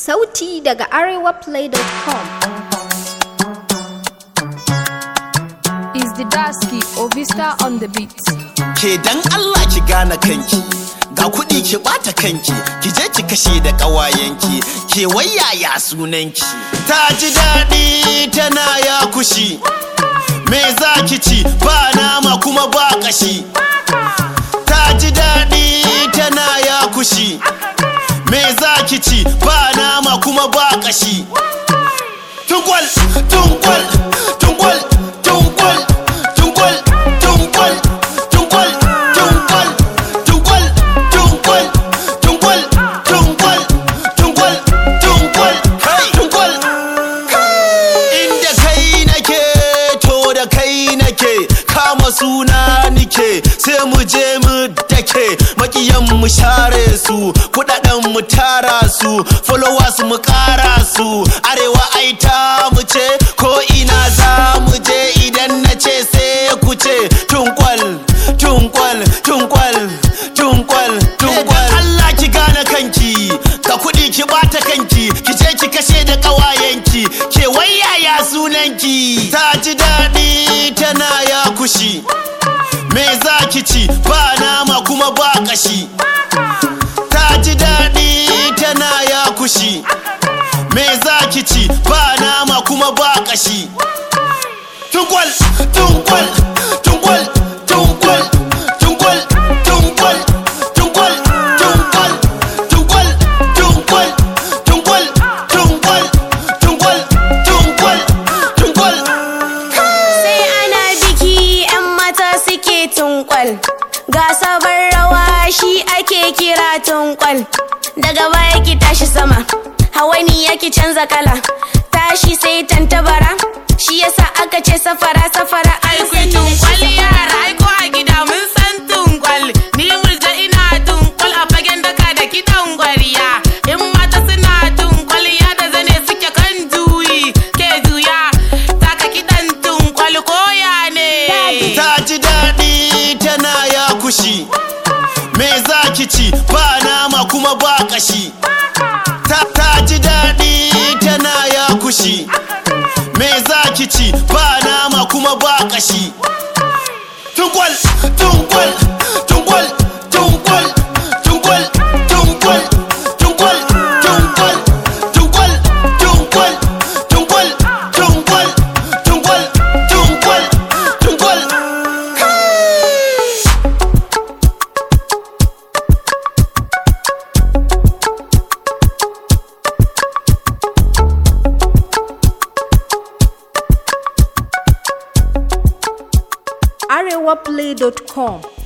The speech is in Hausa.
Sauti daga arewaplay.com. is the Dasky Ovista on the beat. ke dan Allah ki gane kanki ga kuɗi ki ɓata kanki ki je ki kashe da ƙawayenki ke wayaya sunanki ta ji daɗi tana ya kushi me za ki ci ba nama kuma ba ƙashi ta ji daɗi tana ya kushi me za ki ci ba nama kuma ba ƙashi tunkwal tunkwal tunkwal tunkwal tunkwal tunkwal tunkwal tunkwal tunkwal tunkwal tunkwal tunkwal tunkwal tunkwal tunkwal inda kai nake to da kai nake kama suna nike sai mu je mu dake makiyan mu share su kudaden mu tara su followers mu kara su arewa ai ta mu ce ko ina za mu je idan na ce sai ku ce tunkwal tunkwal tunkwal tunkwal tunkwal Allah ki gane kanki ka kudi ki bata kanki ki je ki kashe da kawayenki ke wayaya sunanki ta ji daɗi tana ya kushi me za ki ci ba nama kuma ba kashi ta ji daɗi tana ya kushi me za ki ci ba nama kuma ba kashi tunkwal tunkwal tunkwal tunkwal tunkwal tunkwal tunkwal tunkwal tunkwal tunkwal tunkwal tunkwal tunkwal tunkwal tunkwal sai ana biki 'yan mata suke tunkwal ga sabon rawa shi ake kira tunkwal daga baya ki tashi sama hawani yake canza kala tashi sai tantabara shi yasa aka ce safara safara an Ai sani kun da tunkwal shi yara ai ko a gida mun san tunkwal Ni murja ina tunkwal a fagen daka da kiɗan gwariya In mata suna tunkwal ya da zane suke kan juyi Ke juya taka kiɗan tunkwal koya ne ta ji daɗi tana ya kushi me za ki ci ba nama kuma ba kashi ta, ta ji daɗi tana ya kushi me za ki ci ba nama kuma ba kashi tunkwal tunkwal tunkwal tunkwal tunkwal tunkwal tunkwal tunkwal tunkwal tunkwal tunkwal tunkwal tunkwal tunkwal tunkwal arewaplay.com.